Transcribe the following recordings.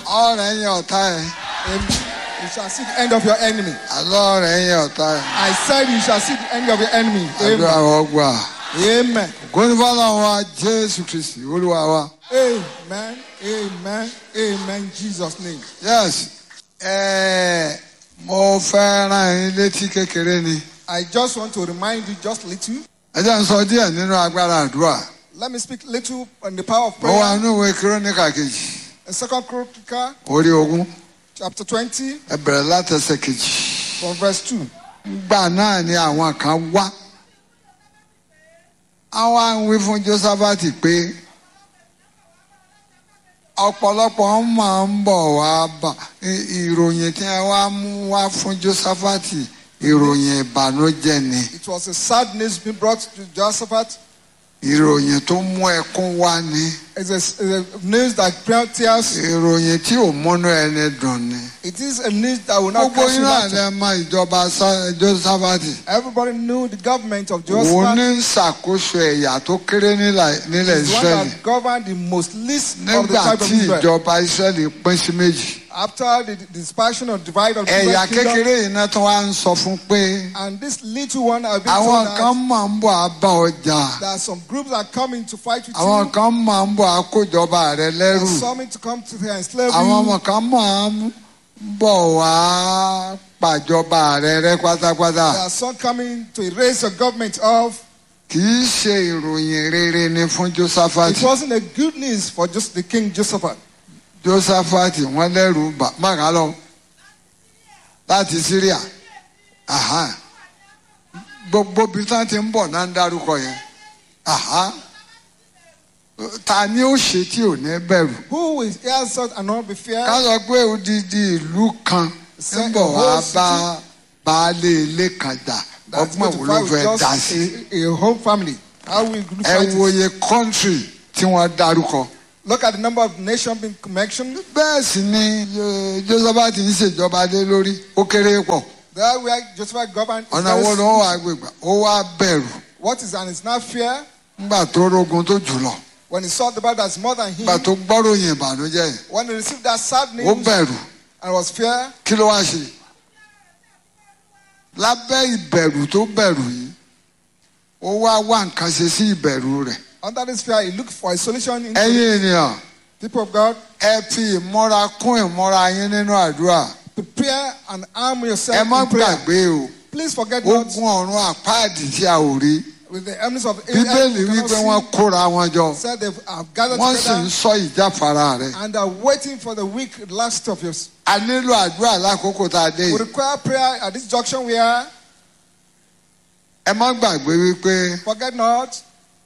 ọ̀rẹ́ yẹn ọ̀tá ẹ̀ Amen. You shall see the end of your enemy. àlọ́ ọ̀rẹ́ yẹn ọ̀tá ẹ̀ I said you shall see the end of your enemy. àdúrà Amen. ọgbà Amen. gómìnà wa jésù kristi olúwa wa. Amen. Amen. Amen. In Jesus' name. yes ẹ̀ẹ́ mo fẹ́ rán yín létí kékeré ni I just want to remind you just little. ẹ jẹ́ n sọ díẹ̀ nínú agbára àdúrà Let me speak little on the power of mo wà prayer. nínú ìwé kírónìkà kejì In Second Chronicle orí ogún chapter 20 ẹ bẹ̀rẹ̀ látẹsẹ̀ kejì. from verse 2. gbà náà ni àwọn kan wá àwa ń wí fún Jósáfátì pé ọ̀pọ̀lọpọ̀ máa ń bọ̀ wá bá i- ìròyìn tí wọ́n wá mú wá fún Jósáfátì ìròyìn ìbànújẹ́ ni It was a sad news being brought to Josaphat. ìròyìn tó mú ẹkún wá ni It's a, it's a news that brought tears. ìròyìn tí ò múnú ẹni dùn ni. It is a news that will not gbogbo cause you iná laughter. lẹ mọ ìjọba Sá- Jósáfátì Everybody knew the government of òun Josaphat ní ń ṣàkóso ẹ̀yà tó kéré nílẹ̀ nílẹ̀ is the one Ísírẹ́lì. that governed the most least of the nígbà tribe of tí Israel. ìjọba Ísírẹ́lì pín sí méjì After the, the dispersion or divide of the ẹ̀yà Israel kingdom, kékeré yìí náà tó wá ń sọ fún pé and this little one have been àwọn told kan that máa ń bọ̀ á bá ọjà there are some groups that are coming to fight with àwọn you. kan máa ń bọ̀ á kójọba rẹ There lẹ́rù are some to come to here and enslave àwọn you. ọmọ kan máa ń bọ̀ wá pàjọba rẹ rẹ pátápátá There are some coming to erase your government off. kì í ṣe ìròyìn rere ni fún Jósáfátì It wasn't a good news for just the king Josaphat. Jósáfátì wọ́n lẹ́rù bà máa lọ láti Síríà Aha. gbogbo bí tán ti ń bọ̀ náà ń dárúkọ yẹn Aha. ta ni ó ṣe tí ò ní bẹ̀rù Who will hear such and not be ká feared? sọ pé odidi ìlú kan ń bọ̀ wá bá baálé ilé kan jà That's ọgbọ́n going wo to ló fight fẹ́ with dá just sí a, a home family. How will you ẹ fight it? wòye kọ́ńtírì tí wọ́n dárúkọ. Look at the number of nations being mentioned. bẹ́ẹ̀ sì ni eh, Jósáfátì ń ṣèjọba lé lórí ó kéré pọ̀ There where Josephat governed. is ọ̀nà very wo ló small. wà gbégbá ó wá bẹ̀rù What is and is not fear? nígbà tó rógun tó jùlọ When he saw the battle that's more than him, nígbà tó gbọ́ròyìn ìbànújẹ́ yìí when he received that sad ó news bẹ̀rù and was fear, kí ló wá ṣe lábẹ́ ìbẹ̀rù tó bẹ̀rù yìí ó wá wá nǹkan ṣe sí ìbẹ̀rù rẹ̀ under this fear, he looked for a solution in ẹ̀yin ènìyàn people of God. ẹ fi ìmọ́ra kún ìmọ́ra yín nínú àdúrà Prepare and arm ẹ yourself má in prayer. gbàgbé o Please forget not ogun ọ̀run àpáàdì tí a ò rí with the enemies of bíbélì you cannot wípé see, wọ́n kóra wọn jọ said they have gathered wọ́n sì ń together sọ ìjáfara rẹ̀ and are waiting for the weak last of yours. a nílò àdúrà lákòókò tá a dé We yìí require prayer at this junction we are. ẹ má gbàgbé wípé Forget not,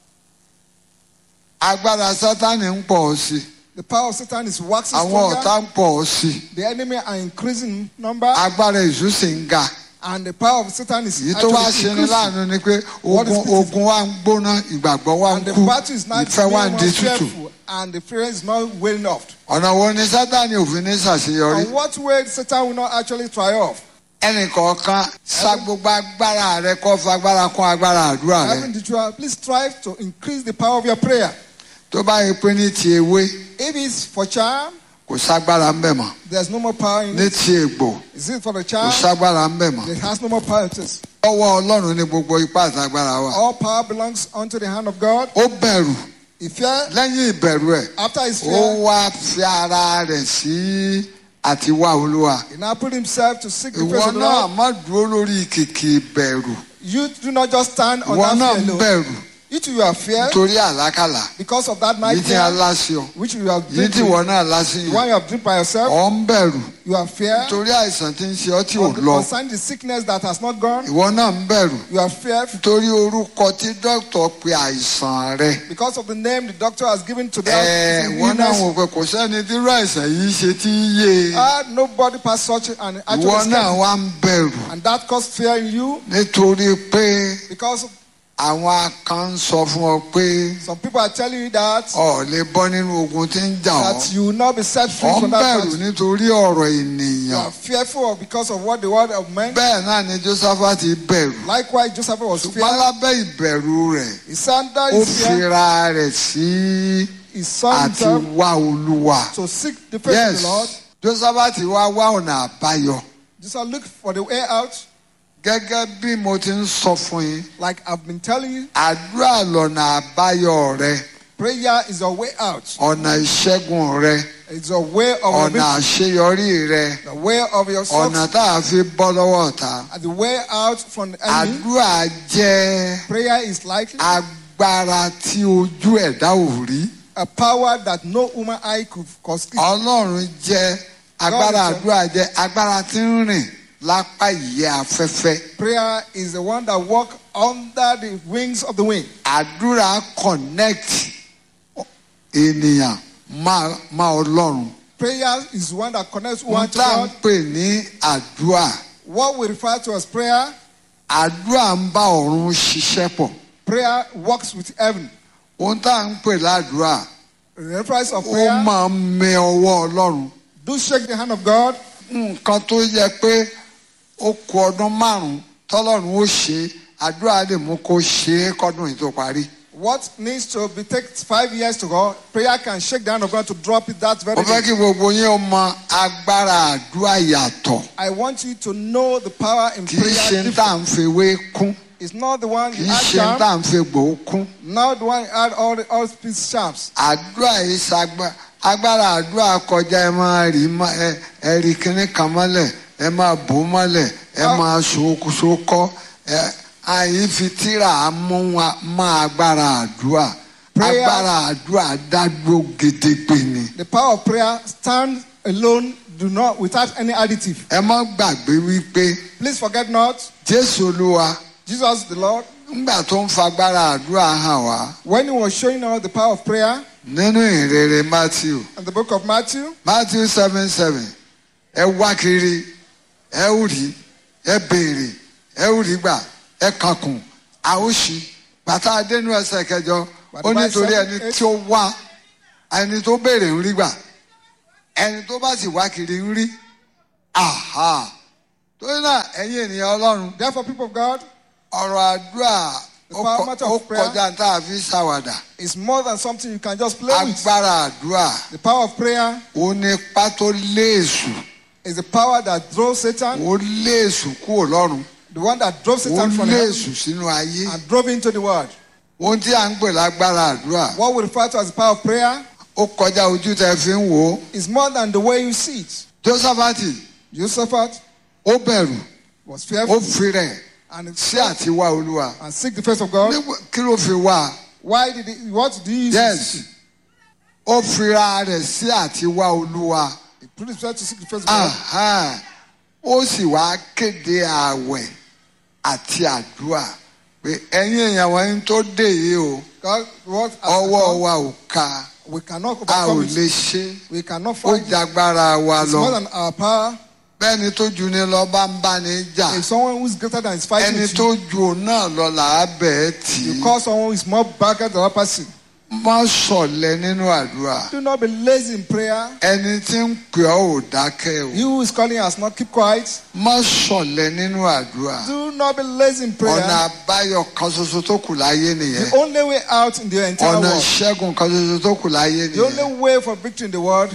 agbára sátánì ń pọ̀ sí i the power of Satan is waxing àwọn ọ̀tá stronger. ń pọ̀ sí i The enemy are increasing in number, agbára èṣù sì ń ga and the power of Satan is èyí tó wá actually ṣe ni increasing. láàánú ni pé What is ogun beautiful? ogun wa ń gbóná ìgbàgbọ́ wa ń And the kú battle is not ìfẹ́ wa ń being di more tútù fearful, and the fear is not wearing off. ọ̀nà wo ni sátánì òfin ní ṣàṣeyọrí And what way Satan will not actually triumph? ẹnì kọ̀ọ̀kan sa gbogbo agbára rẹ kó fagbára kún agbára àdúrà rẹ Having the trial, please strive to increase the power of your prayer. tó bá yẹ pé ní ti ewé If it's for charm, kò ságbára ń bẹ̀ mọ́ there's no more power in ní it. ti ègbò Is it for the kò charm? ságbára ń bẹ̀ mọ́ It has no more power. It is. ọwọ́ ọlọ́run ní gbogbo ipá àtàgbára wa All power belongs unto the hand of God. ó bẹ̀rù He fear, lẹ́yìn ìbẹ̀rù ẹ̀ after his ó fear, wá fi ara rẹ̀ sí àti wá olúwa he now put himself to seek the ìwọ face of the náà Lord. má dúró lórí kìkì ìbẹ̀rù You do not just stand on ìwọ that náà fear ń alone. bẹ̀rù You too, you are fear torí àlákàlà because of that yìí night tí a fear, láṣẹ ọ which you have yìí dreamed tí with. ìwọ náà láṣẹ The yìí one you have dreamed by yourself, ọ̀ ń bẹ̀rù you are fear. torí àìsàn tí ń ṣe ọ́ tí ò On the- lọ Concerning the sickness that has not gone, ìwọ náà ń bẹ̀rù you are fear torí orúkọ tí dókítà pe àìsàn rẹ because of the name the doctor has given to ẹ that wọn náà illness. wò pé kò sẹ́ni tí irú àìsàn yìí ṣe tí í yé e. Ah, nobody passed such an ìwọ actual náà escape. wá ń bẹ̀rù And that caused fear in you nítorí pé because àwọn kan ń sọ fún ọ pé some people are telling you that, ọ lè bọ́ nínú ogun tí ń jà ọ́ that you will not be set free ọ ń from that bẹ̀rù battle. nítorí ọ̀rọ̀ You ènìyàn are fearful because of what the word of men. bẹ́ẹ̀ náà ni Jósáfátì bẹ̀rù Likewise, Joseph was ṣùgbọ́n fear. lábẹ́ ìbẹ̀rù rẹ̀ He said that ó is fear. fira rẹ̀ sí he saw àti himself wá olúwa. to seek the face yes of the Lord. josephat wá wá ọ̀nà àbáyọ Just look for the way out, gẹ́gẹ́ bí mo ti ń sọ fún yín like I've been telling you. àdúrà lọ̀nà àbáyọ rẹ Prayer is your way out. ọ̀nà ìṣẹ́gun rẹ It's your way of your ọ̀nà victory, àṣeyọrí rẹ the way of your ọ̀nà success, tá a fi bọ́ lọ́wọ́ ọ̀tá and the way out from the enemy. àdúrà jẹ́ Prayer is likely agbára tí ojú ẹ̀dá ò rí a power that no human eye could cause. ọlọ́run jẹ́ agbára God is- àdúrà jẹ́ agbára tí ń rìn lápá ìyẹ́ afẹ́fẹ́ Prayer is the one that walk under the wings of the wind. àdúrà connect ènìyàn má má ọlọ́run Prayer is the one that connects wọ́n one to tá à ń God. pè ní àdúrà What we refer to as prayer, àdúrà ń bá ọ̀run ṣiṣẹ́ pọ̀ prayer works with heaven. ohun tá à ń pè ládùúrà The reference of ó prayer, máa ń mẹ ọwọ́ ọlọ́run do shake the hand of God. nǹkan tó yẹ pé ó kù ọdún márùn-ún tọ́lọ́run ó ṣe àdúrà lè mú kó ṣe é kọ́dún yìí tó parí. What needs to be take five years to go, prayer can shake the hand of God to drop it that very mo fẹ́ day. kí gbogbo yín ó mọ agbára àdúrà yàtọ̀ I want you to know the power in kì í ṣe prayer. ń tà ń fewé kún It's not the one kì you í add ṣe ń tà down, ń fe gbòó kún. not the one you add all the all speech sharps. àdúrà yìí ṣàgbà agbára àdúrà kọjá ẹ máa rí mọ́- ẹ ẹ rí kinní kan mọ́lẹ̀ ẹ máa bò ó mọ́lẹ̀ ẹ Ah. máa ṣokọ́ ẹ àyè fi tíra mú wa má agbára àdúrà Prayer- agbára àdúrà dádúró gedegbe ni. The power of prayer stands alone, do not without any additive. ẹ má gbàgbé wípé Please forget not, jésù olúwa Jesus the Lord, ńgbà tó ń fagbára àdúrà hàn wá when he was showing us the power of prayer nínú ìrere matthew in the book of Matthew, matthew seven seven ẹ wá kiri ẹ ó rí ẹ béèrè ẹ ó rí gbà ẹ kankun a ó ṣí bàtà adénú ẹsẹ̀ kẹjọ ó nítorí ẹni tí ó wá ẹni tó béèrè ń rí gbà ẹni tó bá sì wá kiri ń rí aha torí náà ẹ̀yin ènìyàn ọlọ́run therefore, people of God, ọ̀rọ̀ àdúrà The ó power kọ- matter ó of prayer. kọjá tá a fi ṣàwàdà is more than something you can just play with. agbára àdúrà The power of prayer ó ní ipá tó lé èṣù is the power that drove Satan, ó lé èṣù kúrò lọ́run the one that drove ó Satan from lé heaven èṣù sínú ayé and drove into the world. ohun tí à ń pè lágbára àdúrà What we refer to as the power of prayer ó kọjá ojú tẹ fi ń wò ó is more than the way you see it. jósàfàtì Josephat ó bẹ̀rù was ó fearful fi rẹ̀ and, sí àti wá olúwa and seek the face of God. Nígbà- kí ló fi wá Why did he, what did he use? yes ó fira rẹ̀ sí àti wá olúwa He put himself to seek the face of God. Aha. ó sì wá kéde ààwẹ̀ àti àdúrà pé ẹ̀yin èèyàn wọ̀nyí tó dé yìí o God, what has ọwọ́ become, wa ò ka we cannot a ò overcome lè it. ṣe We cannot ó fight it. jagbára wa It's lọ more than our power. bẹ́ẹ̀ni tó ju ni lọ bá ń bá ni jà If someone who is greater than is fighting ẹni with tó you, ju òun náà lọ là á bẹ̀ ẹ́ tì you í call someone who is more bigger than the other person. má ṣọ̀lẹ nínú àdúrà Do not be lazy in prayer. ẹni tí ń pè ọ́ ò dákẹ́ o He who is calling us not keep quiet. má ṣọ̀lẹ nínú àdúrà Do not be lazy in prayer. ọ̀nà àbáyọ kan ṣoṣo tó kù láyé nìyẹn The only way out in the entire ọ̀nà world, ìṣẹ́gun kan ṣoṣo tó kù láyé the nìyẹn only way for victory in the world,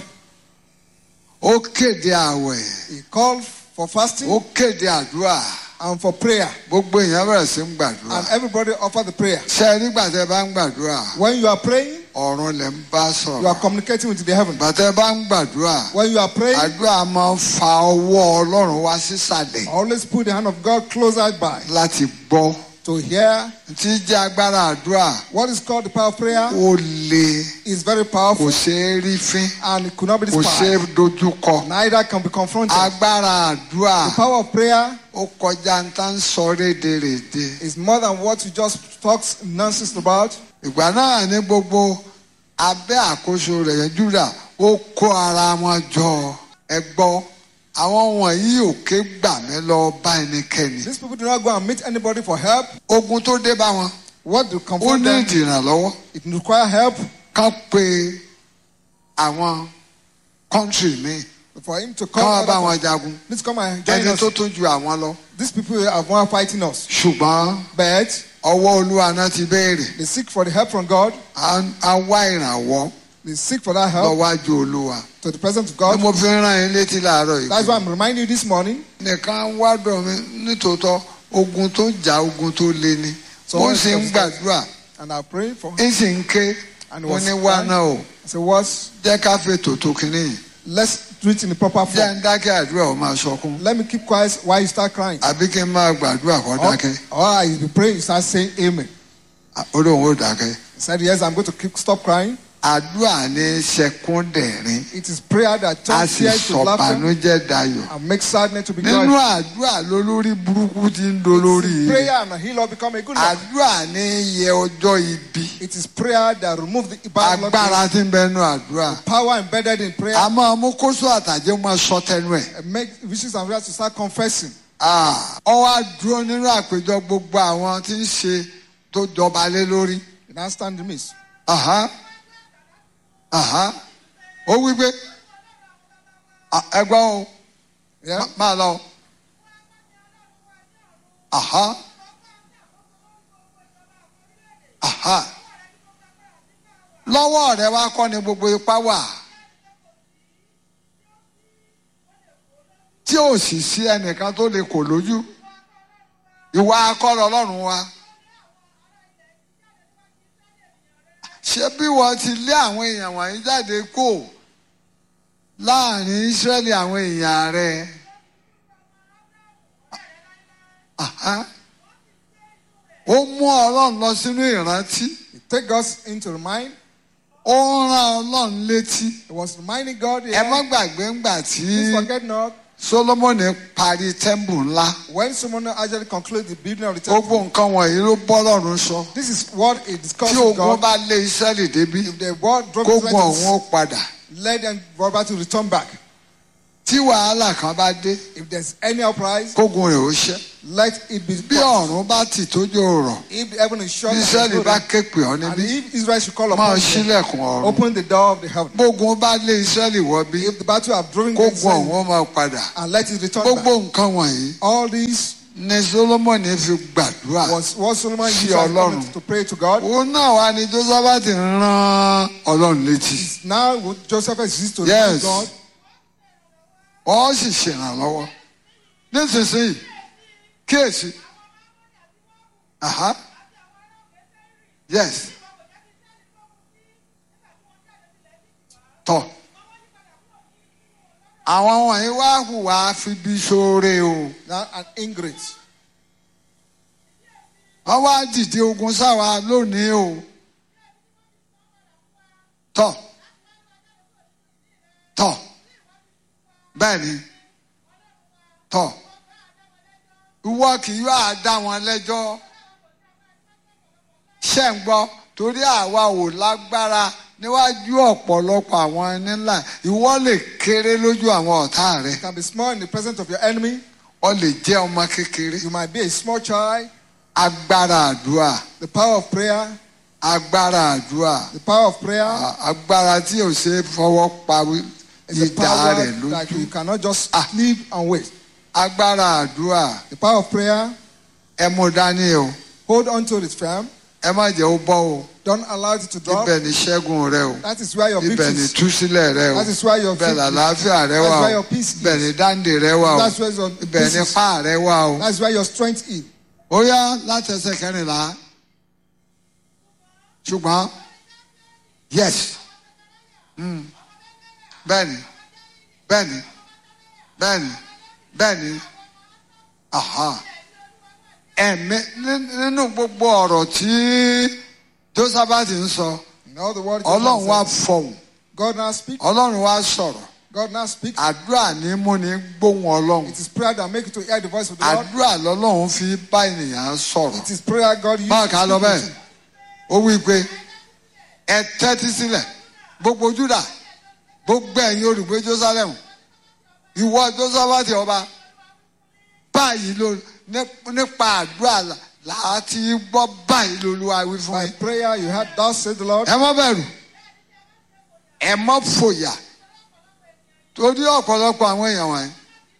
ó kéde àwẹ̀ he called for fasting ó kéde àdúrà and for prayer. gbogbo èèyàn bẹ̀rẹ̀ sí ń gbàdúrà And everybody offer the prayer. ṣe é nígbà tẹ́ bá ń gbàdúrà When you are praying, ọ̀run lẹ̀ ń bá you are sọ̀rọ̀ communicating with the heaven. ìgbà tẹ́ bá ń gbàdúrà When you are praying, àdúrà máa ń fa ọwọ́ ọlọ́run wá sísàlẹ̀ always put the hand of God closer by láti gbọ́ to hear. tí jẹ́ agbára àdúrà What is called the power of prayer ó le is very kò powerful ṣeé rí fín and it could not be kò ṣeé despised. dojúkọ Neither can be confronted. agbára àdúrà The power of prayer ó kọjá ń tá ń sọ rédèrèdè is more than what you just talk nonsense about. ìgbà náà ní gbogbo abẹ́ àkóso rẹ̀ yẹn júdà ó kó ara wọn jọ ẹ gbọ́ àwọn wọ̀nyí ò ké gbà mí lọ bá ẹnikẹ́ni These people do not go and meet anybody for help. ogun tó dé bá wọn What do ó confront ní them? ìdìrànlọ́wọ́ It require help kán pe àwọn kọ́ńtì míì for him to kán wá come. bá other- wọn jagun Please come and join ẹni us. tó tún ju àwọn lọ These people are one fighting us. ṣùgbọ́n But ọwọ́ olúwa náà ti béèrè they seek for the help from God. à ń- à ń wá ìrànwọ́ They seek for that help lọ́wájú olúwa to the presence of ni God. mo fi ń rán yín létí láàárọ̀ yìí That's why I'm reminding you this morning. nìkan wádọ̀ mi nítòótọ́ ogun tó jà ogun tó le ni So mo what sì ń is- gbàdúrà And I pray for ń sì ń ké And mo was ní wá crying. náà o I say, what? jẹ́ ká fètò tó kínní yìí Let's do it in the proper jẹ́ form. ń dákẹ́ àdúrà ó máa sọkún Let me keep quiet while you start crying. àbí kí n máa gbàdúrà kó Or, dákẹ́ or I be praying, you start saying amen. ó lóun ó dákẹ́ He said, Yes, I'm going to keep, stop crying. àdúrà ní sẹkúndẹ̀rín It is prayer that a turns sì tears to laughter sọ̀bànújẹ́ dayọ̀ and makes sadness to be nínú joyful. àdúrà lólórí burúkú ti ń dolórí rẹ̀ Prayer and heal or become a good man. àdúrà ní yẹ ọjọ́ ibi It is prayer that removes the bad luck, agbára tí ń bẹ nínú àdúrà power embedded in prayer. a máa mú kóso àtàjẹ́ máa sọ tẹnu ẹ̀ and make wishes and prayers to start confessing. Ah, ọ wá dúró nínú àpéjọ gbogbo àwọn tí ń ṣe tó jọba lé lórí You now stand in the midst. Aha. Aha. ó wí pé "Ah, ẹgbọ́n o Yeah. má- máa lọ Aha. Aha. lọ́wọ́ rẹ wá kọ́ ni gbogbo ipá wà tí ò sì sí ẹnìkan tó lè kò lójú ìwà akọ́rọ̀ ọlọ́run wa ṣé bí wọ́n ti lé àwọn èèyàn wọ̀nyí jáde kó láàrin Ísírẹ́lì àwọn èèyàn rẹ̀ Aha. ó mú ọlọ́run lọ sínú ìrántí You take God into the mind. ó ń rán ọlọ́run létí It was reminding God ẹ má here. gbàgbé ńgbà tí Please forget not. Solomoni parí tẹ́ḿbù ńlá When someone actually concludes the building of the temple, gbogbo nǹkan wọ̀nyí ló bọ́ lọ́run sọ this is what it discusses tí with ogun God. bá lé Ísírẹ́lì débi If the word drop kógun ọ̀hún ó Israel, padà let them go back to return back. tí wàhálà kan bá dé If there's any uprise, kógun rẹ̀ ó ṣẹ́ let it be bí stopped. ọ̀run bá tì tójú rọ̀ If the heaven is shut, bí and Ísírẹ́lì there's no bá rain, ké pè ọ́ and níbí if Israel should call máa upon them, ṣílẹ̀kùn ọ̀run open the door of the heaven. gbógun bá lé Ísírẹ́lì wọ̀ bí If the battle have driven kógun Israel, ọ̀hún ó máa padà and let it return gbogbo back. nǹkan wọ̀nyí All these ni Solomoni fi gbàdúrà was what Solomon Sí used as Ọlọ́run. comment to pray to God. òun náà wá ní Jósáfátì ti rán Ọlọ́run létí Now would Joseph exist to Yes. remind God. ọ sì ṣèrànlọ́wọ́ nísinsìnyí kíyèsí aha yes tọ àwọn wọ̀nyí wá hùwà fi bí sóore o Now an ingrate. wọ́n wá dìde ogun sáwa lónìí o tọ tọ bẹ́ẹ̀ ni tọ ìwọ kì yóò dá wọn lẹ́jọ́ ṣe ń gbọ́ torí àwa ò lágbára níwájú ọ̀pọ̀lọpọ̀ àwọn ẹni ńlá ìwọ lè kéré lójú àwọn ọ̀tá rẹ You can be small in the presence of your enemy. ọ lè jẹ́ ọmọ kékeré You might be a small child. agbára àdúrà The power of prayer. agbára àdúrà The power of prayer a- agbára tí ò ṣe é fọwọ́ pa is a ìdá power rẹ̀ that lójú you cannot just Ah. leave and wait. agbára àdúrà The power of prayer. ẹ mú dání o Hold on to it firm. ẹ má jẹ́ ó bọ́ o Don't allow it to drop. ibẹ̀ ni ṣẹ́gun rẹ o That is where your ibẹ̀ victory ni is. túsílẹ̀ rẹ o That is where your ibẹ̀ victory is. làlàáfíà rẹ wà That's where o your peace is. ibẹ̀ ni dáǹdè rẹ wà o That's where your ibẹ̀ peace ni is. pa rẹ wà o. That's where your strength is. ó yá láti ẹsẹ̀ kẹrìnlá ṣùgbọ́n yes mm, bẹ́ẹ̀ni bẹ́ẹ̀ni bẹ́ẹ̀ni bẹ́ẹ̀ni aha ẹ̀mí ní- nínú gbogbo ọ̀rọ̀ tí Jósáfátì ń sọ In all the words ọlọ́run wá God fọhùn God now speaks. ọlọ́run wá sọ̀rọ̀ God now speaks. àdúrà ní mú ní gbóhùn ọlọ́run It is prayer that makes you to hear the voice of the Lord. àdúrà lọ́lọ́run fi bá ènìyàn sọ̀rọ̀ It is prayer God uses. máa to kà á lọ speak bẹ́ẹ̀ with ó you. wí pé ẹ tẹ́tí sílẹ̀ gbogbo Júdà gbogbo ẹ̀yin olùgbé Jerusalem ìwọ Jósáfátì ọba báyìí ló ní- nípa àdúrà là- láti gbọ́ báyìí lolúwa wí fún By mi prayer you heard, thus said the Lord. ẹ má bẹ̀rù ẹ má fòyà torí ọ̀pọ̀lọpọ̀ àwọn èèyàn wọ̀nyí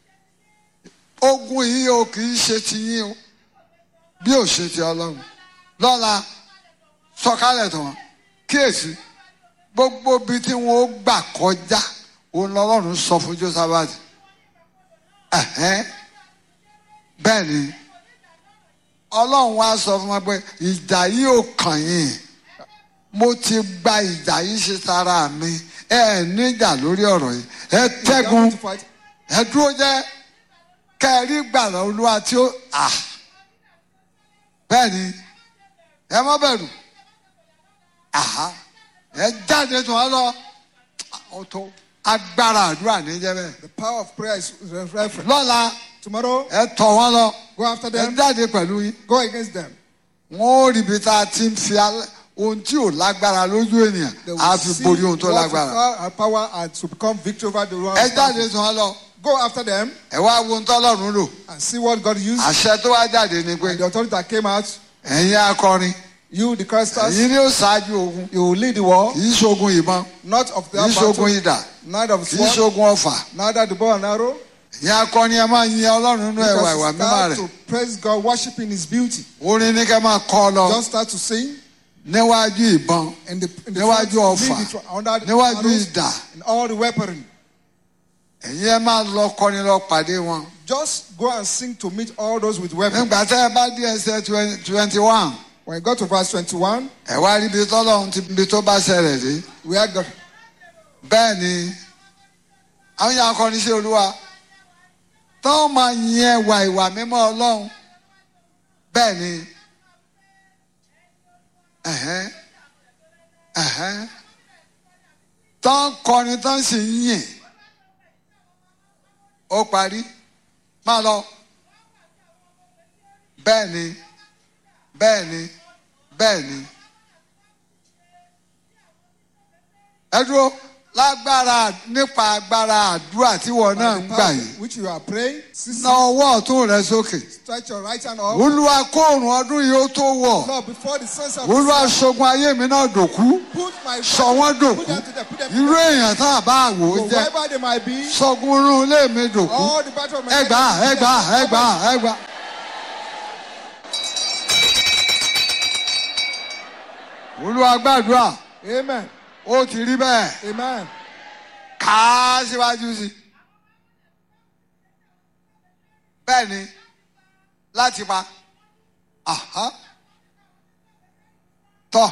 ogun yìí o kì í ṣe ti yín o bí ò ṣe ti ọlọ́run lọ́la sọ̀kalẹ̀ tán kíyèsí gbogbo ibi tí wọn ó gbà kọjá òun lọ́lọ́run sọ fún Jósáfátì Ẹ̀hẹ́n. bẹ́ẹ̀ ni ọlọ́run wá sọ fún wa pé ìjà yìí ò kàn yín mo ti gba ìjà yìí ṣe sára mi ẹ ẹ níjà lórí ọ̀rọ̀ yìí ẹ You tẹ́gun don't need to fight. ẹ dúró jẹ́ kẹrí gbàrà olúwa tí ó à bẹ́ẹ̀ ni ẹ má bẹ̀rù àhá ẹ jáde tó wọn lọ ó tó agbára àdúrà níjẹ́ bẹ́ẹ̀ The power of prayer is reference. lọ́la Tomorrow, ẹ tọ̀ wọ́n lọ go after ẹ them, jáde pẹ̀lú yín go against them. wọn ò rí ibi tá a ti ń fi alẹ́- ohun tí ò lágbára lójú ènìyàn They will á fi see borí ohun tó what lágbára power- our power and to become victory over the one. ẹ jáde tó wọn lọ Go after them ẹ wá wo ohun tọ́lọ́run lò and see what God used. àṣẹ tó wá jáde ni pé And the authority that came out, ẹ̀yin akọrin you, the choristers, ẹ̀yin ni ó ṣáájú ogun you will lead the war, kì í ṣogun ìbọn not of the kì í ṣogun battle, idà neither of kì í sword, ṣogun ọfà neither the bow and arrow. ẹ̀yin akọrin ẹ máa yin ọlọ́run nínú ẹwà ìwà Because mímọ́ start rẹ̀ to praise God, worshiping His beauty. orin ní kẹ́ máa kọ́ lọ Just start to sing. níwájú ìbọn In the, in the Níwájú front, ọfà, lead the tr- under the níwájú arrows, idà and all the weaponry. ẹ̀yin ẹ máa lọ kọrin lọ pàdé wọn. Just go and sing to meet all those with weapons. nígbà tẹ́ ẹ bá dé ẹsẹ̀ twenty one When you go to verse 21, ẹ wá rí ibi tọ́lọ́run ti ibi tó bá ṣẹlẹ̀ dé where God, bẹ́ẹ̀ ni àwọn yàrá akọrin sí olúwa táwọn máa yin ẹwà ìwà mímọ́ ọlọ́run bẹ́ẹ̀ ni ẹ̀hẹ́n ẹ̀hẹ́n tán kọrin tán sì ń yìn ó parí máa lọ bẹ́ẹ̀ ni bẹ́ẹ̀ ni bẹ́ẹ̀ ni ẹ dúró lágbára nípa agbára àdúrà tí wọn náà by ń the gbà power yìí which you are praying, seize na ọwọ́ ọ̀tún rẹ sókè stretch your right hand up. olúwa kóòrùn ọdún yìí ó tó wọ̀ Lord, before the sons of olúwa Israel, ṣogun ayé mi náà dòkú put my sọ wọ́n put dòkú them to them, put them irú to them. èèyàn tá a bá wò ó jẹ́ Whoever they might be, sọgun irun ilé mi dòkú all the battle of my ẹgbà enemies, ẹgbà put them to ẹgbà them. ẹgbà. olúwa gbàdúrà Amen. ó ti rí bẹ́ẹ̀ Amen. kà á síwájú sí i. bẹ́ẹ̀ ni láti pa Aha. tọ́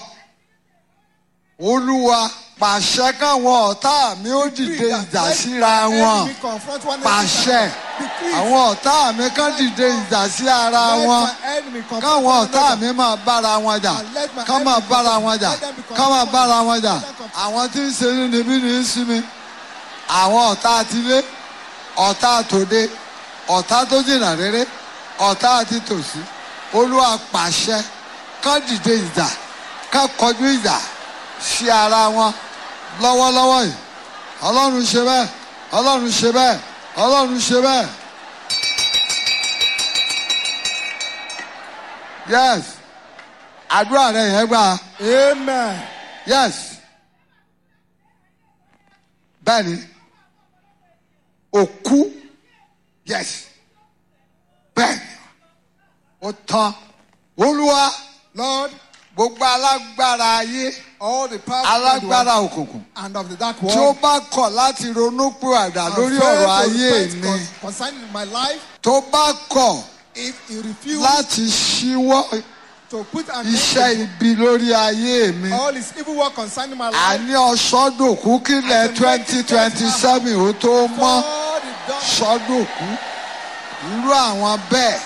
olúwa pàṣẹ káwọn ọ̀tá mi ó dìde ìjà síra wọn pàṣẹ àwọn ọ̀tá mi kàn dìde ìjà sí ara wọn káwọn ọ̀tá mi máa bára wọn jà ká máa bára wọn jà ká máa bára wọn jà àwọn tí ń ṣe ní níbí ní í sí mi àwọn ọ̀tá àtilé ọ̀tá àtòde ọ̀tá tó jìnnà rere ọ̀tá àti tòsí olúwa pàṣẹ ká dìde ìjà ká kọjú ìjà sí ara wọn lọ́wọ́lọ́wọ́ yìí ọlọ́run ṣe bẹ́ẹ̀ ọlọ́run ṣe bẹ́ẹ̀ ọlọ́run ṣe bẹ́ẹ̀. yes àdúrà rẹ yẹn gbà Amen. yes bẹ́ẹ̀ni òkú yes bẹ́ẹ̀ni ó tán olúwa Lord, gbogbo alágbára ayé all the power of the alágbára world òkùnkùn and of the dark tí ó world, bá kọ̀ láti ronúpìwàdà and lórí fail ọ̀rọ̀ to ayé repent mi con- concerning my life, tó bá kọ̀ if you refuse láti ṣíwọ́ to put an iṣẹ́ end ibi lórí ayé mi to all his evil work concerning my life, àní ọ̀ṣọ́dòkú kílẹ̀ twenty twenty seven ó tó mọ́ all the dark ṣọ́dòkú irú àwọn bẹ́ẹ̀.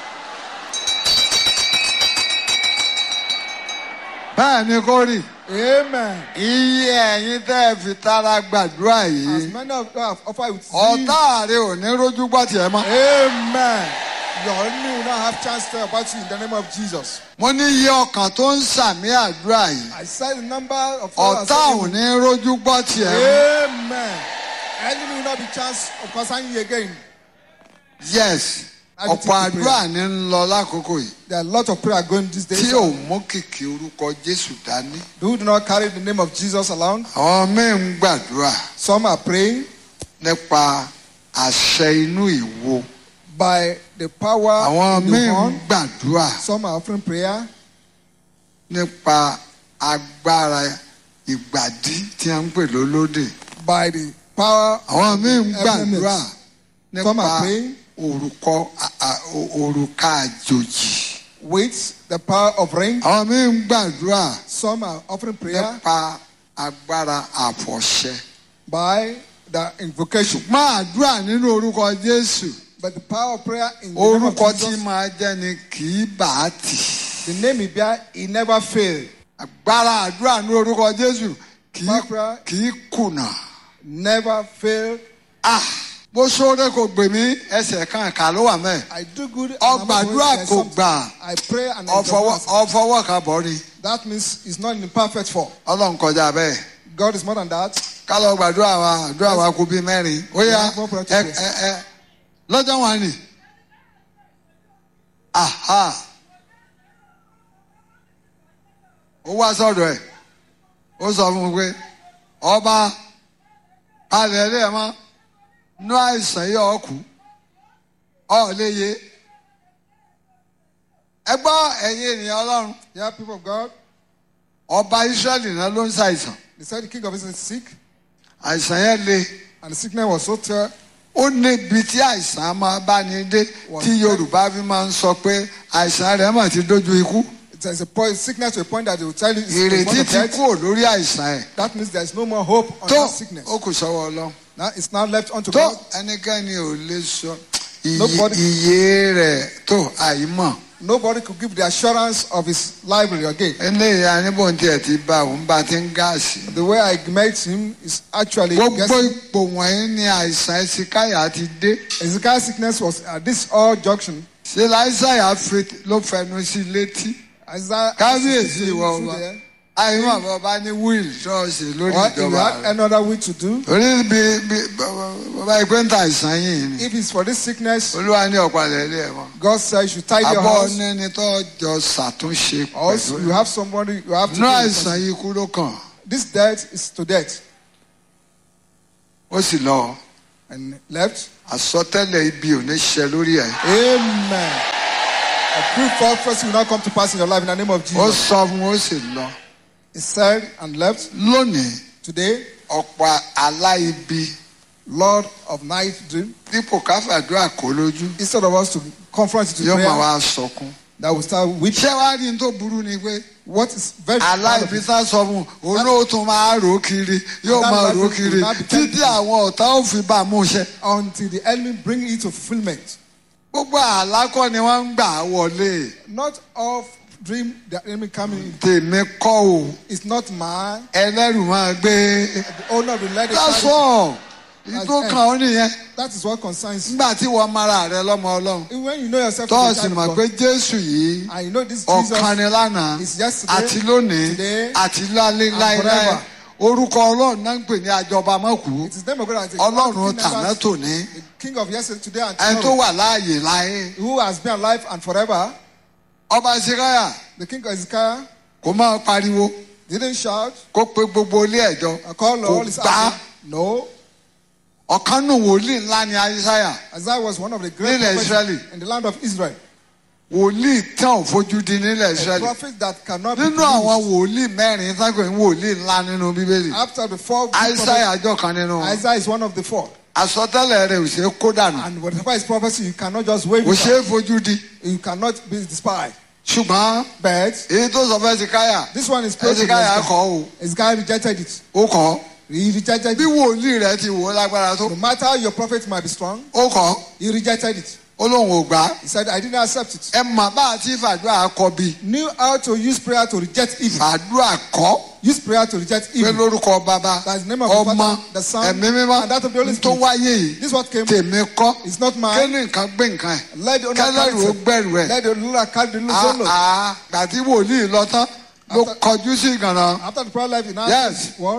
bẹ́ẹ̀ ni kò rí Amen. iye ẹ̀yin tẹ́ ẹ fi tara gbàdúrà As yìí many of you have offered with zeal. ọ̀tá rẹ ò ní rójú gbọ́ tiẹ̀ mọ́. Amen. Your enemy will not have chance to tell about you in the name of Jesus. mo ní iye ọkàn tó ń sàmì àdúrà yìí I said the number of followers ọ̀tá ò of ní rójú gbọ́ tiẹ̀ mọ́. Amen. Enemy will not be chance of concerning you again. yes I will ọ̀pọ̀ take the àdúrà ní ń lọ lákòókò yìí There are a lot of prayer going these days. tí ò mú kìkì orúkọ jésù dání. Who do not carry the name of Jesus along. àwọn míì ń gbàdúrà Some are praying nípa àṣẹ inú ìwo by the power àwọn in míì the ń horn. gbàdúrà Some are offering prayer nípa agbára ìgbàdí tí a ń pè lólódè by the power àwọn míì ń gbàdúrà Some nípa are praying. orúkọ a- a- o- òrùka àjòjì with the power of ring. àwọn míì ń gbàdúrà Some are offering prayer nípa agbára àfọ̀ṣẹ by the invocation. máa àdúrà nínú orúkọ jésù But the power of prayer in the name of orúkọ tí Jesus, máa jẹ́ ni kì í bà á tì the name he bear, he never fail, agbára àdúrà nínú orúkọ jésù kì í Barbara. kì í kùnà never fail. ah bó sóore kò gbè mí ẹsẹ̀ kan kà ló wà mẹ́ẹ̀. I do good. and I'm ọgbàdúrà always kò something. gbà I pray and I ọfọwọ́ don't ọfọwọ́ kan bọ̀ ni That means it's not in perfect form. ọlọ́run kọjá bẹ́ẹ̀ God is more than that. kálọ̀ gbàdúrà wa àdúrà wa kú bí mẹ́rin ó yá Yeah, one prayer to ẹ pray. ẹ ẹ lọ́jọ́ wọn ni aha ó wá sọ́dọ̀ ẹ̀ ó sọ fún un pé ọba alẹ́ ilé ẹ̀ mọ́ nú àìsàn yìí ọ̀kú ọ̀ léye ẹ gbọ́ ẹ̀yin ènìyàn ọlọ́run Yeah, people of God. ọba israẹli náà ló ń ṣàìsàn They said the king of Israel is sick, àìsàn yẹn le and the sickness was so terrible. ó níbi tí àìsàn máa bá ní dé tí yorùbá fi máa ń sọ pé àìsàn rẹ̀ mà ti dójú ikú There's a point, sickness to a point that they will tell you it's the ìrètí point of ti death. kúrò lórí àìsàn ẹ̀ That means there's no more hope on tó that sickness. ó kù sọ́wọ́ ọlọ́run Now it's now left unto tó God. ẹnikẹ́ni ò lè sọ iye- Nobody- iye rẹ̀ tó àìmọ̀ Nobody could give the assurance of his library again. eléyìí aníbòǹtì ẹ̀ ti bá òun bá ti ń gáàsì The way I met him is actually gbogbo guessing. ipò wọ̀nyí ni àìsàn ẹ̀sìkáyà ti dé Ezekiel's sickness was at this all junction. ṣe láìsàyà ló fẹnu sí létí. Isaiah kábíyèsí ìwọ through ọba there. àìmọ̀ àbọ̀ bá ní wíìlì ṣọ́ọ̀ṣì lórí Or if you ìjọba had rẹ̀ another way to do, orí bí bí bàbá ìpè ń ta àìsàn yìí ni if it's for this sickness, olúwa ní ọ̀pàlẹ̀ ilé ẹ̀ mọ́ God says you should tidy your abọ́ house. níní tó jọ ṣàtúnṣe Also, pẹ̀lú you have somebody you have to inú do àìsàn it. yìí kú ló kàn This death is to death. ó sì lọ And left. àsọtẹ́lẹ̀ ibi ò ní ṣẹ lórí ẹ̀ Amen. A true prophecy will not come to pass in your life in the name of ó Jesus. sọ fún ó sì lọ He said and left. lónìí Today, ọ̀pọ̀ aláìbi Lord of night dream, dípò káfàdúrà kó lójú instead of us to confront it with yóò máa prayer, wá sọkún that will start weeping. ṣé wàá rí n tó burú ni pé. What is very bad of aláìbí it, sá sọ fún un òun ó tún máa rò ó kiri yóò That máa person rò ó kiri will not be títí tempted. àwọn ọ̀tá ò fi bá a mú iṣẹ́. until the enemy bring it to fulfillment. gbogbo àlákọ́ ni wọ́n ń gbà á wọlé Not all dream the enemy coming in. tèmi kọ́ o It's not mine. ẹlẹ́rù máa gbé The owner of the let it that's carry. all ìtò That's kan ó nìyẹn That is what concerns you. nígbà tí wọ́n mara rẹ lọ́mọ ọlọ́run Even When you know yourself to be a tọ́ọ̀sì child mọ̀ of pé God, jésù yìí and you know this Jesus ọ̀kan ni lánàá is yesterday, àti lónìí today, àti lálẹ́ and láéláé forever. orúkọ ọlọ́run náà ń pè ní àjọba mọ́kù it is name of God. and it is ọlọ́run God, the King tàná never- tòní the King of yesterday, today, and ẹni tó tomorrow, wà láàyè láyé. who has been alive and forever. ọba ṣíkáyà The King of Ezekiel kò máa pariwo didn't shout, kó pe gbogbo ilé ẹjọ I call kò all his gbá army. No. ọ̀kan nù wòlíì ńlá ni aísáyà Isaiah was one of the great Nílẹ̀ prophets Israeli. in the land of Israel. wòlíì tán ò fojú di nílẹ̀ A israẹli prophet that cannot be nínú àwọn believed. wòlíì mẹ́rin sáńkò ní wòlíì ńlá nínú bíbélì After the four big aísáyà àjọ kan nínú prophets, wọn. Isaiah is one of the four. àsọtẹ́lẹ̀ rẹ̀ ò ṣeé kó dànù And whatever is prophecy, you cannot just wave kò it ṣeé out. fojú di You cannot be despised. ṣùgbọ́n But èyí tó sọ fẹ́ ṣíkáyà this one is close to ẹ̀ṣíkáyà Ezekiel. kọ́ o Ezekiel rejected it. ó kọ́ He rejected bí it. wòlíì rẹ̀ ti wò ó lágbára tó No matter how your prophet might be strong, ó kọ́ he rejected it. ó lóun ò gbà á He said, I didn't accept it. ẹ mà bá àti fàdúrà kọ bí Knew how to use prayer to reject evil. fàdúrà kọ́ Use prayer to reject pé evil. lórúkọ bàbá That's the name of the ọmọ Father, the Son, ẹ̀mí mímọ́ and that of the Holy tó Spirit. wáyé yìí This is what came. tèmi kọ́ It's not mine. kẹ́ni nǹkan gbé nǹkan ẹ̀ Let the owner carry kẹ́lẹ́rù ó it. gbẹ̀rù ẹ̀ Let the owner carry the load. àá gbàtí wòlíì lọ tán ló After- kọjú sí ìgànnà After the prayer life, in our Yes. word,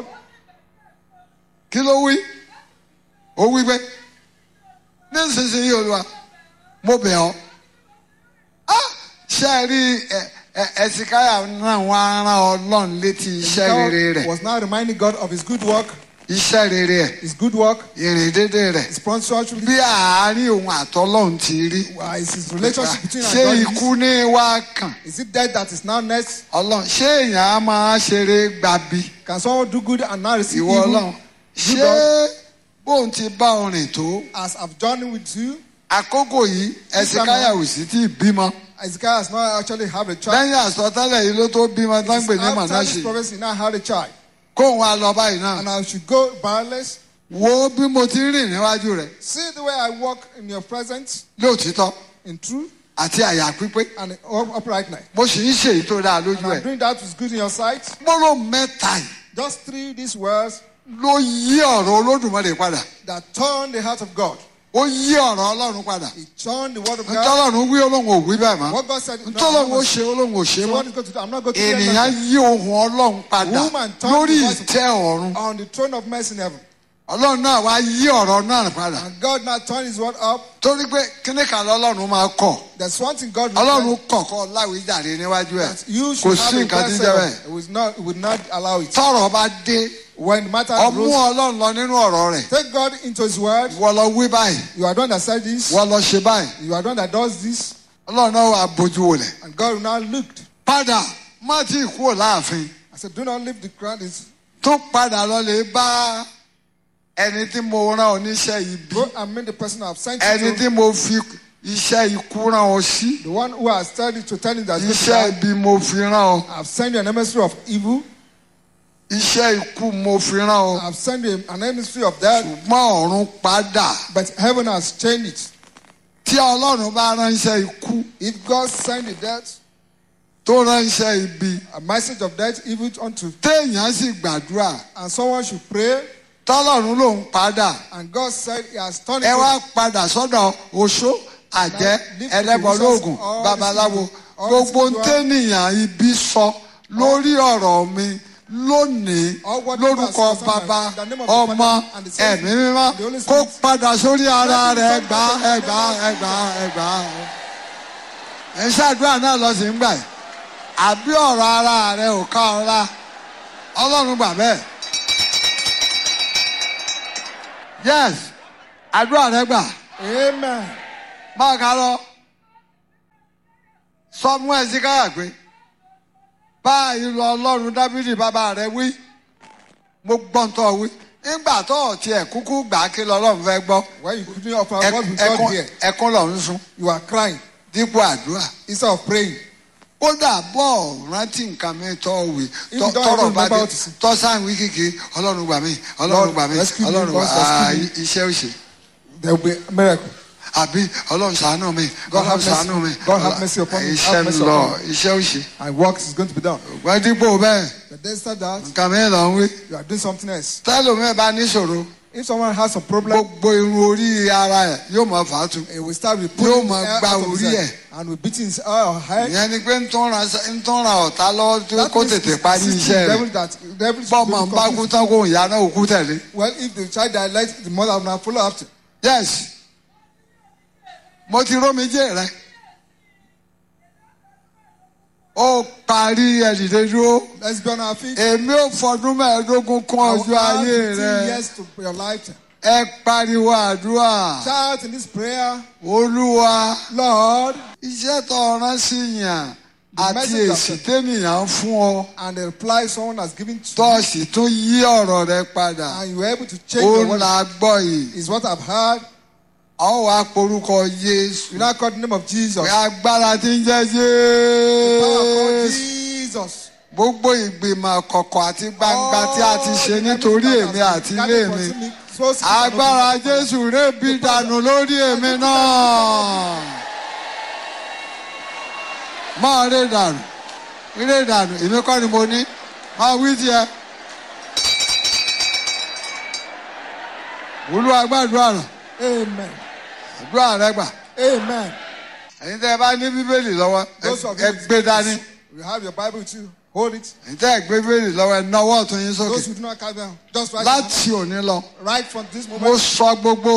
kí ló wí ó wí pé nísinsìnyí olúwa mo bẹ̀ ọ́ Ah, ṣe é rí ẹ- ẹ- ẹ̀sìkáyà náà wọ́n á rán ọlọ́run létí iṣẹ́ rere God rẹ̀ was now reminding God of his good work. iṣẹ́ rere ẹ̀ his good work, ìrìn dédé rẹ̀ his punctuality, bí àárín òun àtọlọ́run ti rí uh, is his relationship between ṣé and God. ikú ní wá kàn Is it death that is now next? ọlọ́run ṣé èèyàn á máa ṣeré gbabi Can someone do good and now receive ìwọ evil? ọlọ́run ṣé bóun ti bá orin tó As I've journeyed with you, àkókò yìí ẹsẹ̀ káyàwó sí tí ì bímọ Ezekiel has not actually have a child. lẹ́yìn àsọtẹ́lẹ̀ yìí ló tó bímọ tán gbè ní After this mànáṣe prophecy, now had a child. kóun á lọ báyìí náà And I should go barrelless. wo bí mo ti ń rìn níwájú rẹ̀ See the way I walk in your presence lóòtítọ́ in truth àti àyà pípé and in up- uprightness. mo sì ń ṣe èyí tó dáa lójú And I'm ẹ̀ doing that with good in your sight. gbọ́dọ̀ mẹ́ta yìí Just three these words ló yí ọ̀rọ̀ olódùmarè padà that turn the heart of God. ó yí ọ̀rọ̀ ọlọ́run padà He turned the word of God. ntọ́lọ́run wí olóhùn ò wí bẹ́ẹ̀ mọ́ What God said. no, I'm ntọ́lọ́run ó not- ṣe olóhùn ò ṣe So mọ́ what is going to do? I'm not going to do ènìyàn anything. yí ohùn ọlọ́run padà Woman turned lórí the voice of- ìtẹ́ ọ̀run On the throne of mercy in heaven. ọlọ́run náà wá yí ọ̀rọ̀ náà padà And God now turned his word up. torí pé kíní kan lọ́lọ́run máa kọ̀ There's one thing God ọlọ́run requires kọ̀kọ́ láwíjàre níwájú ẹ̀ that you kò should sí have a nǹkan tí ń blessing. jẹ́ bẹ́ẹ̀ It will not, it will not allow it. tọ́rọ̀ bá dé When the matter ọmú arose, ọlọ́run lọ nínú ọ̀rọ̀ rẹ̀ take God into his word. wọ́n lọ wí báyìí You are the one that said this. wọ́n lọ ṣe báyìí You are the one that does this. ọlọ́run náà wà bójú wọlé And God will now look. padà má tí ì kúrò láàfin I said, do not leave the ground. It's, tó padà lọ lè bá ẹni tí mo rán oníṣẹ́ ibi go and meet the person I have sent ẹni you to. tí mo fi iṣẹ́ ikú rán ọ sí The one who has told you to tell you that you iṣẹ́ ibi mo fi rán ọ I have sent you an emissary of evil. iṣẹ́ ikú mo fi rán ọ I have sent you an emissary of death. ṣùgbọ́n ọ̀run padà But heaven has changed it. tí ọlọ́run bá ránṣẹ́ ikú If God sent the death, tó ránṣẹ́ ibi a message of death, evil unto, téèyàn sì gbàdúrà and someone should pray, tọ́lọ́run ló ń padà and God said He has turned ẹ it wá padà sọ́dọ̀ oṣó àjẹ́ ẹlẹ́bọ lóògùn babaláwo gbogbo ntẹ́nìyàn ibi sọ lórí ọ̀rọ̀ mi lónìí lórúkọ bàbá ọmọ ẹ̀mí mímọ́ kó padà sórí ara rẹ̀ ẹgbà ẹgbà ẹgbà ẹgbà ẹ ṣàdúrà náà lọ sí ń gbà yìí àbí ọ̀rọ̀ ara rẹ̀ ò ká ọ lá ọlọ́run gbà bẹ́ẹ̀ yes àdúrà rẹ̀ gbà Amen. máa ká lọ sọ fún ẹ sí káyà pé báyìí lọ ọlọ́run dábìlì bàbá rẹ wí mo gbọ́n tó wí nígbà tó ọ̀ tiẹ̀ kúkú gbà á kí lọ́lọ́run fẹ́ gbọ́ When you couldn't offer Ẹ- God with ẹkún God here, ẹkún lọ ń sun you are crying dípò àdúrà instead of praying. kódà bọ́ rántí nǹkan mi tọ́ wí If tọ́- you don't tọ́rọ̀ even bá remember dé what to say. tọ́ sáà wí kìkì ọlọ́run gbà mí ọlọ́run Lord, gbà mí rescue me, ọlọ́run gbà Lord, rescue á me. iṣẹ́ òṣè There will be a miracle. àbí ọlọ́run ṣàánú mi God ọlọ́run have mercy. ṣàánú mi God have mercy upon me. iṣẹ́ Have ń mercy lọ upon iṣẹ́ òṣè And work is going to be done. wọ́n dípò bẹ́ẹ̀ But instead that, nǹkan mi lọ ń wí you are doing something else. tẹ́lómi bá níṣòro If someone has a problem, gbogbo irun orí ara ẹ̀ yóò máa fà á tu he will start with Yóò pulling máa the hair gba out of his orí head ẹ̀. and will beating his uh, head. ìyẹn ni pé ń tún ra ń tún ra ọ̀tá lọ́wọ́ tó That kó means tètè he's parí assisting iṣẹ́ devil rẹ̀ that devil should bọ́ọ̀mọ̀ be ń bá kú confused. tán kó ìyá náà òkú tẹ̀lé Well, if the child died, let the mother will now follow after. yes mo ti rómijé rẹ ó parí ẹ̀dìdẹ́ dúró Let's be on our feet. èmi ò fọdún mẹ́ẹ̀ẹ́dógún kún I will ọjọ́ add ayé 15 rẹ years to your lifetime. ẹ pariwo àdúrà Shout in this prayer, olúwa Lord, iṣẹ́ tó rán sí yàn àti message of èsì the- tẹ́nìyàn fún ọ and the reply someone has given to tó you, sì tún yí ọ̀rọ̀ rẹ padà and you were able to change ó the word, la gbọ́ yìí is what I've heard. ọ wá porúkọ Jésù You now call the name of Jesus. pé agbára tí ń jẹ́ Power called Jésù Jesus. gbogbo ìgbìmọ̀ kọ̀kọ̀ àti gbangba tí a ti ṣe nítorí èmi àti ilé mi agbára Jésù rébi dànù lórí èmi náà máa ré dànù ré dànù èmi kọ́ ni mo ní máa wí tiẹ̀ Olúwa gbàdúrà rẹ̀ Amen. àdúrà rẹ gbà Amen. ẹ̀yin tẹ́ ẹ bá ní bíbélì lọ́wọ́ ẹ- Those of ẹ you gbé dání you have your Bible with you, hold it. ẹ̀yin tẹ́ ẹ gbé bíbélì lọ́wọ́ ẹ nawọ́ ọ̀tún yín sókè Those who do not carry down, just write it láti òní lọ down. right from this mo moment. sọ gbogbo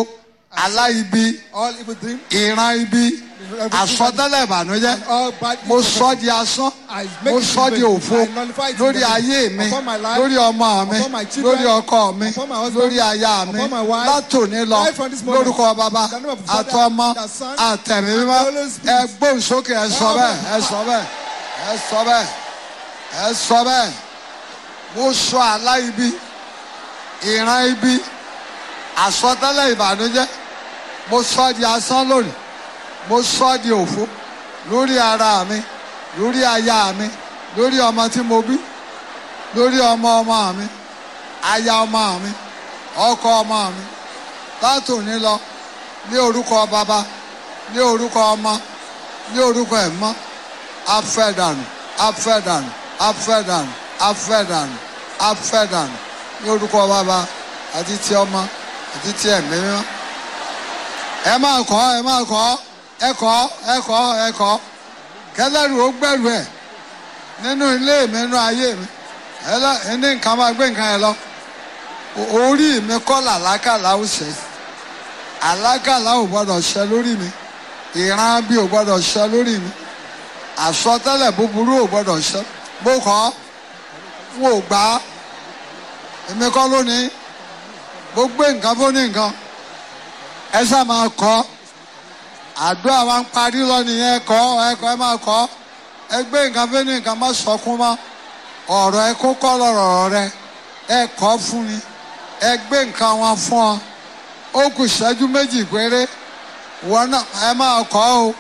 aláìbí all evil dream, ìran ibi àsọtẹ́lẹ̀ ìbànújẹ́ and all bad mo news sọ di asán I make mo it sọ di vain. òfo I nullify it in lórí the name. ayé mi Upon my life, lórí ọmọ mi upon my children, lórí ọkọ mi upon my husband, lórí aya mi upon my wife, látòní lọ right from this moment, lórúkọ bàbá in the name of the Father, àtọmọ the Son, àtẹ̀mí and mímọ́ the Holy Spirit. ẹ gbóhùn sókè ẹ sọ bẹ́ẹ̀ ẹ sọ bẹ́ẹ̀ ẹ sọ bẹ́ẹ̀ ẹ sọ bẹ́ẹ̀ mo sọ àlá ibi ìran ibi àsọtẹ́lẹ̀ ìbànújẹ́ mo sọ di asán lónìí mo sọ di òfo lórí ara mi lórí aya mi lórí ọmọ tí mo bí lórí ọmọ ọmọ mi aya ọmọ mi ọkọ ọmọ mi látòní lọ ní orúkọ bàbá ní orúkọ ọmọ ní orúkọ ẹ̀mọ́ afẹ́dànù afẹ́dànù afẹ́dànù afẹ́dànù afẹ́dànù ní orúkọ bàbá àti ti ọmọ àti ti ẹ̀mí mímọ́ ẹ máa kọ́ ẹ máa kọ́ ẹ kọ́ ẹ kọ́ ẹ kọ́ kẹlẹ́rù ó gbẹ̀rù ẹ̀ nínú ilé mi nínú ayé mi ẹlẹ́ ní nǹkan máa gbé nǹkan yẹn lọ O- orí mi kọ́ làlákàlà ó ṣe àlákàlà ò gbọ́dọ̀ ṣẹ lórí mi ìran bí ò gbọ́dọ̀ ṣẹ lórí mi àsọtẹ́lẹ̀ búburú ò gbọ́dọ̀ ṣẹ mo kọ́ n ò gbà á èmi kọ́ lónìí mo gbé nǹkan fún ní nǹkan ẹ sá máa kọ́ àdúrà wa ń parí lọ nìyẹn ẹ kọ́ ẹ kọ́ ẹ máa kọ́ ẹ gbé nǹkan fún ní nǹkan má sọkún mọ́ ọ̀rọ̀ ẹ kó kọ́ lọ́rọ̀ rẹ ẹ kọ́ fún ni ẹ gbé nǹkan wọn fún ọ ó kù ìṣẹ́jú méjì péré wọn náà ẹ máa kọ́ o.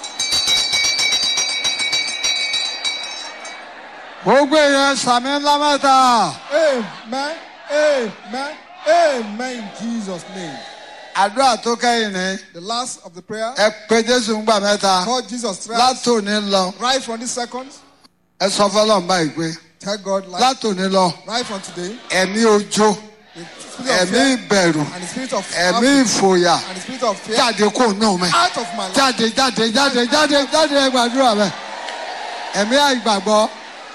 gbogbo èèyàn sàmì ńlá mẹ́ta Amen. Amen. Amen. In Jesus' name. àdúrà tó kẹ́yìn ni The last of the prayer. ẹ pé jésù ń gbà mẹ́ta Call Jesus thrice. látòní lọ Right from this second. ẹ sọ fọlọ́n báyìí pé Tell God like látòní lọ right from today. ẹ̀mí ojó The spirit of ẹ̀mí fear ìbẹ̀rù and the spirit of ẹ̀mí fear ìfòyà and the spirit of fear jáde kó nù mí out of my life. jáde jáde jáde jáde jáde ẹ gbàdúrà bẹ ẹ̀mí àìgbàgbọ́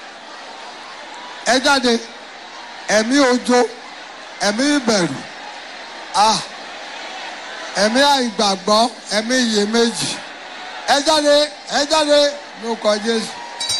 ẹ jáde ẹ̀mí ojó ẹ̀mí ìbẹ̀rù ah ẹ̀mí àìgbàgbọ́ ẹ̀mí iyèméjì ẹ jáde ẹ jáde ló kọ Jésù.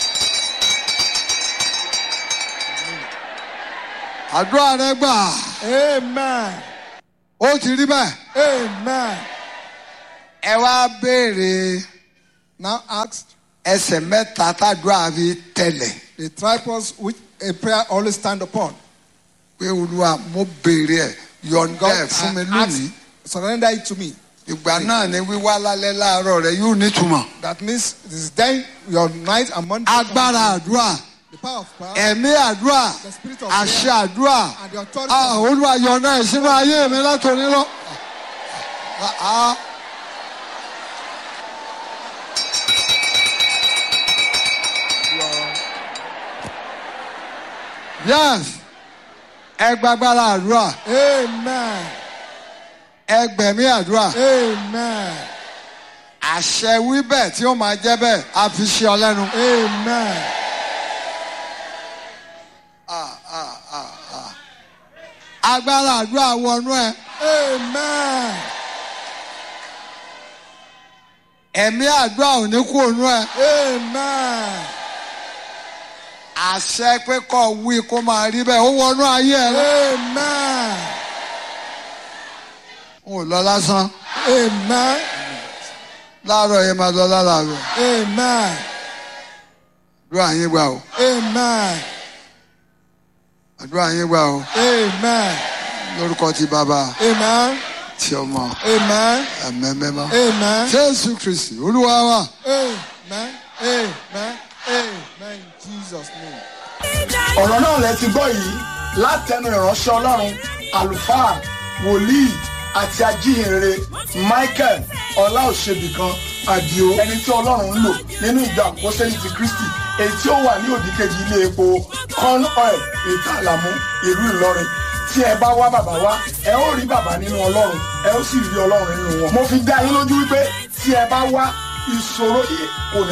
àdúrà rẹ gbà Amen. ó ti rí bẹ́ẹ̀ Amen. ẹ wá béèrè Now ask ẹsẹ̀ mẹ́ta tàdúrà fi tẹ̀lẹ̀ the triples which a prayer always stand upon. pé olúwa mo béèrè ẹ̀ yọ̀ǹda God ẹ̀ fún mi I lónìí ask, surrender it to me. ìgbà náà ni wíwá lálẹ́ láàárọ̀ rẹ yóò nítumọ̀ That means it is then your night and Monday. agbára àdúrà The power of prayer ẹ̀mí àdúrà The spirit of àṣẹ prayer àdúrà and the authority. ah of olúwa yọ̀ǹda ẹ̀ sínú ayé mi látòní lọ. Ah, ah. yes ẹ gbàgbára àdúrà Amen. ẹ gbẹ̀mí àdúrà Amen. àṣẹ wíbẹ̀ tí ó máa jẹ́ bẹ́ẹ̀ á fi ṣe ọ lẹ́nu. Amen. agbára àdúrà wọnú ẹ Amen. ẹ̀mí àdúrà ò ní kú ònú ẹ Amen. àṣẹ pé kó wí kó máa rí bẹ́ẹ̀ ó wọnú ayé ẹ lọ. Amen. ò lọ lásán Amen. láàárọ̀ yẹn máa lọ lálàárọ̀ Amen. àdúrà yín gbà o Amen. àdúrà yín gbà o Amen. lórúkọ ti bàbá Amen. ti ọmọ Amen. ẹ̀mẹ́mẹ́mọ́ Amen. jésù kristi olúwa wa. Amen. Amen. Amen. In Jesus' name. ọ̀rọ̀ náà lẹ ti gbọ́ yìí látẹnu ìránṣẹ́ ọlọ́run àlùfáà wòlíì àti ajíhìnrere michael ọláòṣèbìkan àdìo ẹni tí ọlọ́run ń lò nínú ìjọ àpọ́sẹ́lì ti kristi èyí tí ó wà ní òdìkejì ilé epo corn oil ìtàlàmú ìlú ìlọrin tí ẹ bá wá bàbá wá ẹ ó rí bàbá nínú ọlọ́run ẹ ó sì rí ọlọ́run nínú wọn mo fi dá yín lójú wípé tí ẹ bá wá ìṣòro yìí kò ní.